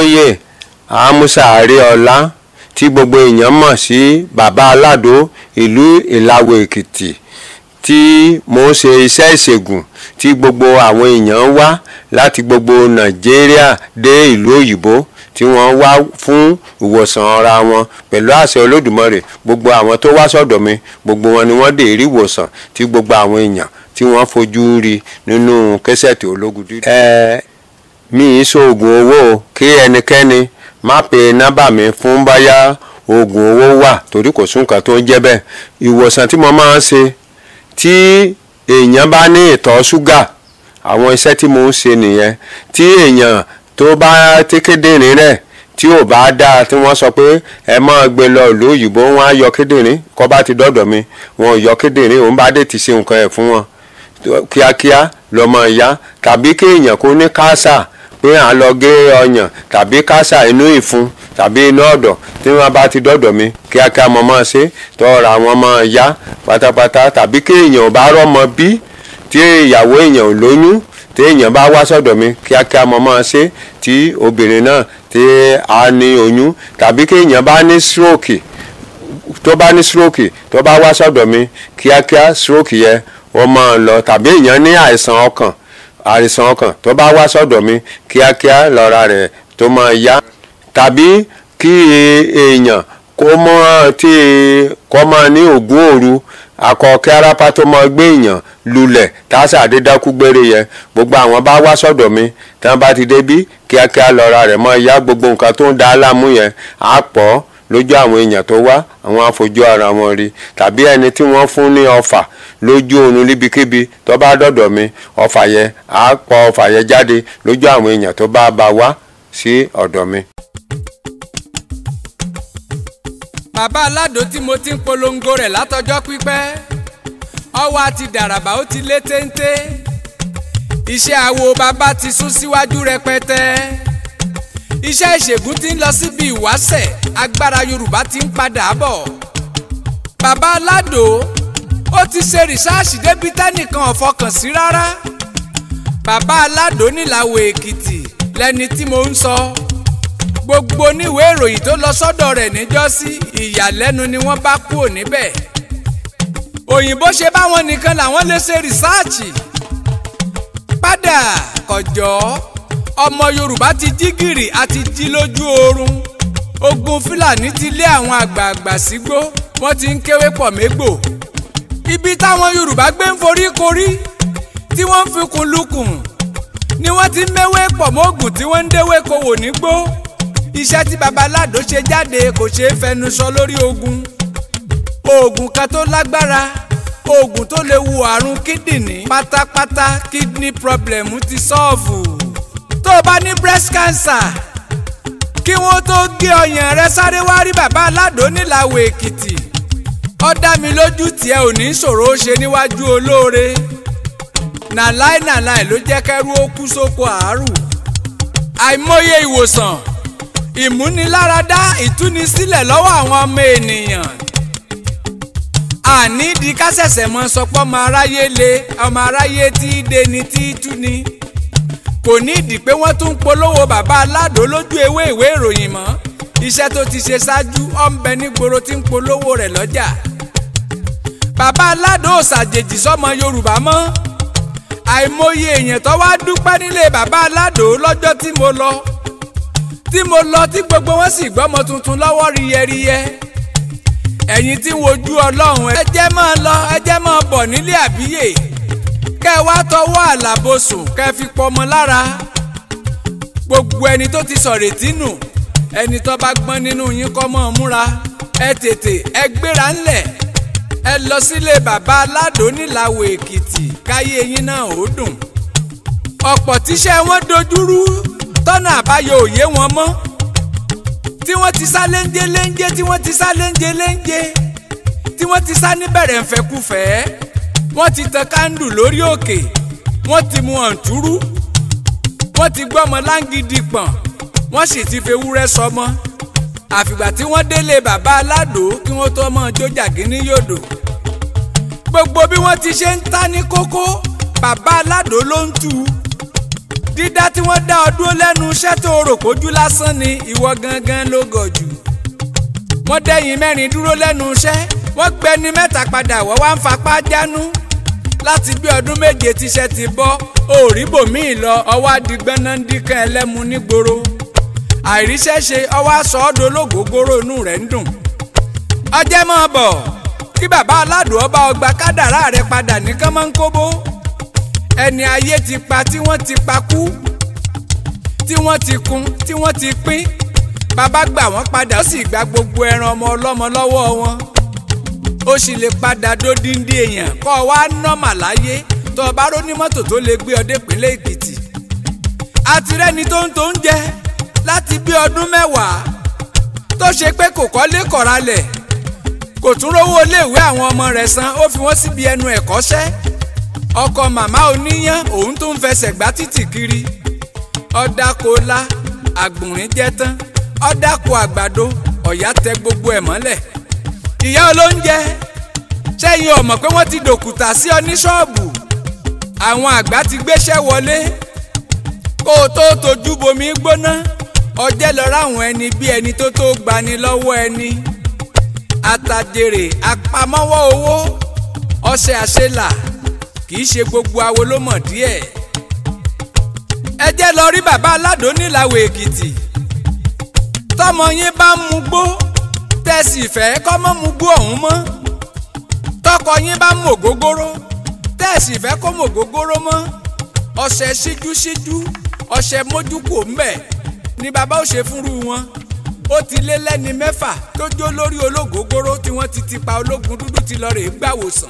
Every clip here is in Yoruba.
olóyè amusa àríọlá tí gbogbo èèyàn mọ̀ sí bàbá aládò ìlú ìlàwọ̀ èkìtì tí mò ń ṣe iṣẹ́ ìṣègùn tí gbogbo àwọn èèyàn wá láti gbogbo nàìjíríà dé ìlú òyìnbó tí wọ́n wá fún ìwòsàn ara wọn pẹ̀lú àṣẹ olódùmarè gbogbo àwọn tó wá sọ́dọ̀ mi gbogbo wọn ni wọ́n dé rí ìwòsàn tí gbogbo àwọn èèyàn tí wọ́n fojú rí nínú kẹsẹ̀tì ológun dídùn. ẹ mi ì ṣoògùn owó kí ẹnikẹ́ni má pe nọ́mbà mi fún báyà oògùn owó wà torí kò sún nǹkan tó ń jẹ́ bẹ́ẹ̀ ìwòsàn tí mo máa ń ṣe tí èèyàn bá ní ìtọ̀ ṣúgà àwọn iṣẹ́ tí mo ń ṣe nìyẹn tí èèyàn tó bá tí kíndìnrín rẹ̀ tí ò bá dáa tí wọ́n sọ pé ẹ máa gbé lọ ìlú òyìnbó wọn á yọ kíndìnrín kọ́ bá ti dọ́dọ̀ mi wọn ò yọ kíndìnrín òun bá dé ti ṣe nǹkan ẹ̀ fún wọn kíákíá lọ́mọ ìyá tàbí kí èèyàn kó ní káásà pé à ń lọ gé ọyàn tàbí káásà inú ìfun tàbí inú ọ̀dọ̀ tí wọ́n bá ti dọ́dọ̀ mi kíákíá mo máa ṣe tọ́ra wọn máa yá pátápátá tàbí kí èèyàn ò bá rọ́mọ bí tí ìyàwó èèyàn ò lóyún tí èèyàn bá wá sọ́dọ̀ mi kíákíá mo máa ṣe tí obìnrin náà tí a ní oyún tàbí kí èèyàn bá ní stroke tó bá ní stroke tó bá wá sọ́dọ̀ mi kíákíá stroke yẹ wọ́n máa lọ tàbí èèyàn ní àìsàn ọkàn àìsàn ọkàn tó bá wá sọ́dọ̀ mi kíákíá lọ́ra rẹ̀ tó máa yá tàbí kí èèyàn kó mọ́ tí kó máa ní ògún òru akọ kí arápá tó máa gbé èèyàn lulẹ̀ tásà àdédákú gbére yẹn gbogbo àwọn bá wá sọ́dọ̀ mi tí wọ́n bá ti débí kíákíá lọ́ra rẹ̀ máa yá gbogbo nǹkan tó ń da láàmú yẹn á pọ̀ lójú àwọn èèyàn tó wá àwọn afojú ara wọn rí tàbí ẹni tí wọ́n fún ní ọfà lójú oorun níbikíbi tó bá dọ̀dọ̀ mi ọfà yẹn á pọ̀ ọfà yẹn jáde lójú àwọn èèyàn tó bá bá wá sí ọ̀dọ̀ mi. bàbá aládò tí mo ti ń polongo rẹ̀ látọjọ́ pípẹ́ ọwọ́ àti dàràbà ó ti lé téńté iṣẹ́ àwo bàbá ti sún síwájú rẹpẹtẹ iṣẹ́ ìṣègùn ti ń lọ síbi ìwáṣẹ̀ agbára yorùbá ti ń padà bọ̀ bàbá aládò ó ti ṣe rìsáàsì débi tẹ́nìkan ò fọkàn sí rárá bàbá aládò nílàwọ̀ èkìtì lẹni tí mo ń sọ gbogbo oníwèé ìròyìn tó lọ sọ́dọ̀ rẹ̀ níjọ́sí ìyàlẹ́nu ni wọ́n bá kúrò níbẹ̀ òyìnbó ṣe báwọn nìkan làwọn lè ṣe rìsáàchì padà kọjọ́ ọmọ yorùbá ti jí gìrì àti jí lójú oorun ogun fúlàní ti lé àwọn àgbààgbà sígbó wọ́n ti ń kéwé pọ̀ mégbò ibi táwọn yorùbá gbé ń forí korí tí wọ́n ń fikùn lukùn ni wọ́n ti ń méwé pọ̀ mọ́gùn tí wọ́n ń déwé kowò nígbó iṣẹ́ tí babaládò ṣe jáde kò ṣeé fẹnu sọ lórí ogun oògùn kan tó lágbára oògùn tó lè wo àrùn kíndìnrín pátápátá kidney problem ti sọ́ọ̀fù tó o bá ní breast cancer kí wọ́n tó gé ọyàn rẹ sáré wá rí bàbá aládò nílàwọ̀ èkìtì ó dá mi lójú tiẹ̀ ò ní ṣòro ó ṣe níwájú olóore nàláì nàláì ló jẹ́ kẹ́rú ó kú sóko àárù àìmọye ìwòsàn ìmúniláradá ìtúnisílẹ̀ lọ́wọ́ àwọn ọmọ ènìyàn àní di kásẹ̀sẹ̀ mọ́ sọpọ́ ọmọ aráyé le ọmọ aráyé tí í de ni tí í tú ni kò ní ìdí pé wọ́n tún ń polówó bàbá aládò lójú ewé ìwé ìròyìn mọ́ iṣẹ́ tó ti ṣe ṣáájú ọ̀nbẹ nígboro tí ń polówó rẹ̀ lọ́jà bàbá aládò ò ṣàjèjì sọ́mọ yorùbá mọ́ àìmọye èèyàn tó wá dúpẹ́ nílé bàbá aládò lọ́jọ́ tí mo lọ tí mo lọ tí gbogbo wọn sì gbọ́mọ tuntun lọ́wọ́ riyẹriyẹ ẹ̀yin tí ń wojú ọlọ́run ẹ jẹ́ máa lọ ẹ jẹ́ máa bọ̀ nílé àbíyè kẹ́ ẹ wá tọwọ́ àlàbòsùn kẹ́ ẹ fi pọmọ lára gbogbo ẹni tó ti sọ̀rètí nù ẹni tó bá gbọ́n nínú yín kọ́ mọ́ ọ múra ẹ tètè ẹ gbéra ńlẹ̀ ẹ lọ sílé bàbá aládò nílàwọ̀ èkìtì káyé yín náà ó dùn ọ̀pọ̀ tíṣẹ́ wọn dojúrú tọ́nà àbáyọ òye wọn mọ́ tí wọ́n ti sá léńjé léńjé tí wọ́n ti sá léńjé léńjé tí wọ́n ti sá níbẹ̀rẹ̀ ńfẹ́kúfẹ́ wọ́n ti tan kándù lórí òkè wọ́n ti mu ọ̀ǹtúrú wọ́n ti gbọ́mọ láǹgídì pọ̀n wọ́n sì ti fewúrẹ́ sọmọ àfìgbà tí wọ́n délé bàbá aládò kí wọ́n tó mọ́ jójàgé ní yòdò gbogbo bí wọ́n ti ṣe ń ta ní kókó bàbá aládò ló ń tu dídá tí wọ́n dá ọ dúró lẹ́nu iṣẹ́ tó rò pójú lásán ni ìwọ gangan ló gọ̀ jù wọ́n dẹ́yìn mẹ́rin dúró lẹ́nu iṣẹ́ wọ́n gbẹni mẹ́ta padà wọ́n wá ń fapá jánú láti bí ọdún méje tíṣẹ́ ti bọ́ òòrí bòmíì lọ ọwọ́ adigbọ́n náà ń díkan ẹlẹ́mu nígboro àìríṣẹ́ ṣe ọwọ́ aṣọ ọdọ ológógóró inú rẹ̀ ń dùn. ọjẹ́ mọ́ bọ̀ kí bàbá aládùn ọba ọgbà kádàrá rẹ̀ padà ní kánmọ́nkóbó ẹni ayé ti pa tí wọ́n ti pa kú tí wọ́n ti kun tí wọ́n ti pín bàbá gbà wọ́n padà ó sì gba gbogbo ẹran ọmọ ọlọ́mọ lọ́wọ́ wọn ó sì lè padà dódìndín èèyàn kọ́ ọ wá nọ́mà láyé tó o bá róní mọ́tò tó lè gbé ọ dé ìpínlẹ̀ èkìtì àtirẹ́ni tó ń tó ń jẹ láti bí ọdún mẹ́wàá tó ṣe pé kò kọ́lé kọ̀ralẹ̀ kò tún rówó iléèwé àwọn ọmọ rẹ̀ san ó fi wọ́n síbi ẹnu ẹ̀kọ́ṣẹ́ ọkọ màmá oníyán òun tó ń fẹsẹ̀ gbá títì kiri ọ̀dàkọ̀ọ́lá àgbùnrín jẹ́ tán ọ̀dàkọ̀ àgbàdo ọ̀yá tẹ gbogbo ẹ̀ mọ́lẹ̀ ìyá olóúnjẹ sẹ́yìn ọ̀mọ̀ pé wọ́n ti dòkùtà sí ọ ní ṣọ́ọ̀bù àwọn àgbà ti gbéṣẹ́ wọlé kó o tó tójú bomi gbóná ọjẹ́ lọ ráwọn ẹni bí ẹni tó tó gbani lọ́wọ́ ẹni àtàjèrè àpamọ́wọ́ owó ọṣẹ àṣelà kì í ṣe gbogbo awo ló mọ̀ díẹ̀ ẹ jẹ́ lọ rí bàbá aládò nílàwọ̀ èkìtì tọmọ yín bá ń mugbó tẹ̀sí ìfẹ́ kọ́ mọ́ mugbó ọ̀hún mọ́ tọkọ yín bá ń mọ ògógóró tẹ̀sí ìfẹ́ kó mọ ògógóró mọ́ ọṣẹ síjú síjú ọṣẹ mójúkò ńbẹ̀ ni bàbá ò ṣe fúnrú wọn ó ti lé lẹ́ni mẹ́fà tó jó lórí ológógóró tí wọ́n ti ti pa ológun dúdú ti lọ rèé gbàwòsàn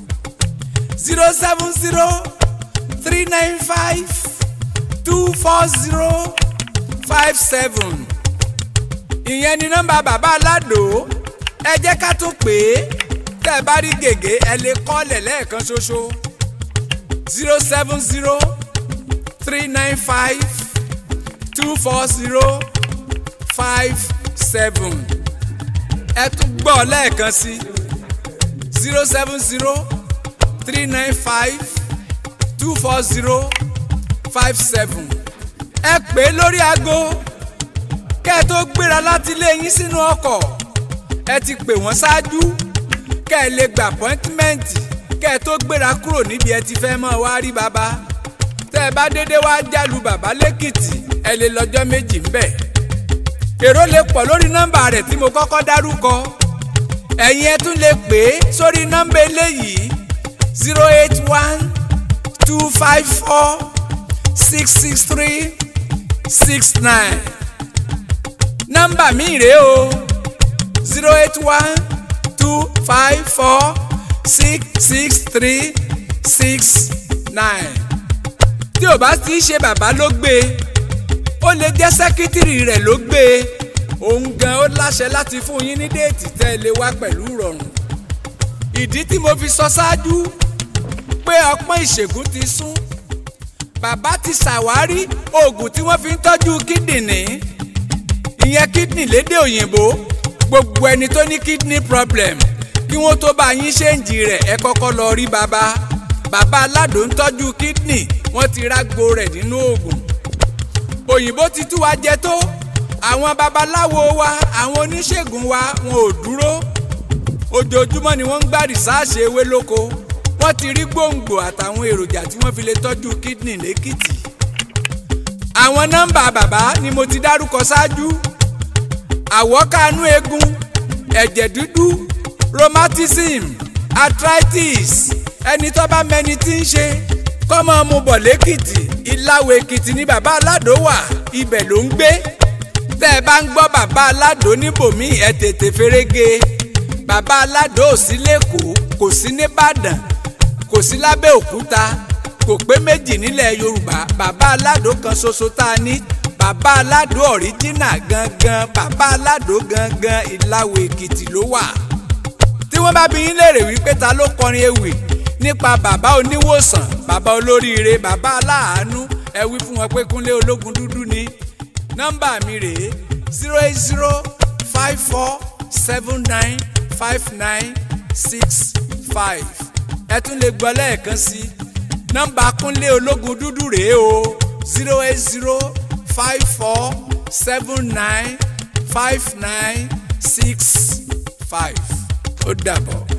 zero seven zero three nine five two four zero five seven ìyẹn ni nọ́mbà bàbá aládò ẹ jẹ́ ká tún pè é tẹ́ ẹ bá rí gègé ẹ lè kọ́lẹ̀ lẹ́ẹ̀kan ṣoṣo zero seven zero three nine five two four zero five seven ẹ tún gbọ́ lẹ́ẹ̀kan sí zero seven zero three nine five two four zero five seven ẹ pè é lórí aago kẹ́ ẹ tó gbéra láti ilé yín sínú ọkọ̀ ẹ ti pè wọ́n ṣáájú kẹ́ ẹ lè gba apọ́ńtímẹ́ǹtì kẹ́ ẹ tó gbéra kúrò níbi ẹ ti fẹ́ mọ́ wá rí bàbá tẹ́ ẹ bá dédé wá jálu bàbá lẹ́kìtì ẹ lè lọ́jọ́ méjì ńbẹ̀ èrò lè pọ̀ lórí nọ́mbà rẹ̀ tí mo kọ́kọ́ dárúkọ ẹ̀yin ẹ tún lè pè é sórí nọ́mbà eléyìí zero eight one two five four six six three six nine nọ́mbà mi rèé o zero eight one two five four six six three six nine tí ò bá ti ṣe bàbá ló gbé e ó lè jẹ́ sẹ́kítìrì rẹ̀ ló gbé e òun gan ó láṣẹ láti fún yín ní déètì tẹ́ ẹ lè wá pẹ̀lú ìrọ̀rùn ìdí tí mo fi sọ ṣáájú pé ọpọ́n ìṣègùn ti sún bàbá ti ṣàwárí oògùn tí wọ́n fi ń tọ́jú kíndìnrín ìyẹn kídìní lédè òyìnbó gbogbo ẹni tó ní kidney problem kí wọ́n tó bá yín ṣéǹjì rẹ̀ ẹ kọ́kọ́ lọ rí bàbá bàbá aládùn ń tọ́jú kídìní wọ́n ti rágbo rẹ̀ nínú oògùn òyìnbó ti tú wa jẹ tó àwọn babaláwo wa àwọn oníṣègùn wa wọn ò dúró ojoojúmọ́ ni wọ́n ń gbá rìsáàṣì ewé lóko wọ́n ti rí gbòǹgbò àtàwọn èròjà tí wọ́n fi lè tọ́jú kídìní lẹ́kìtì àwọn nọ́mbà bàbá ni mo ti dárúkọ ṣáájú àwọ̀kánú eegun ẹ̀jẹ̀ dúdú rheumatism arthritis ẹni tó bá mẹni tí ń ṣe kọ́mọ mu bọ̀ lẹ́kìtì ìlàwọ̀ èkìtì ni bàbá aládò wà ibẹ̀ ló ń gbé tẹ́ ẹ bá ń gbọ́ bàbá aládò níbòmí ẹ tètè ferege bàbá aládò ò sí lẹ́kọ̀ọ́ kò sí nìbàdàn kò sí lábẹ́òkúta kò pé méjì nílẹ̀ yorùbá bàbá aládò kan ṣoṣo tá a ní bàbá aládò ọ̀ríjínà gangan bàbá aládò gangan ìlàwọ̀ èkìtì ló wà tí wọ́n bá bi yín léèrè wípé ta ló kọrin ewì nípa bàbá oníwòsàn bàbá olóríire bàbá aláàánú ẹ wí fún wọn pé kúnlé ológun dúdú ni nọ́mbà mi rèé zero eight zero five four seven nine five nine six five ẹ tún lè gbọ́ lẹ́ẹ̀kan sí nọ́mbà kúnlé ológun dúdú rèé o zero eight zero five four seven nine five nine six five ó dàbọ̀.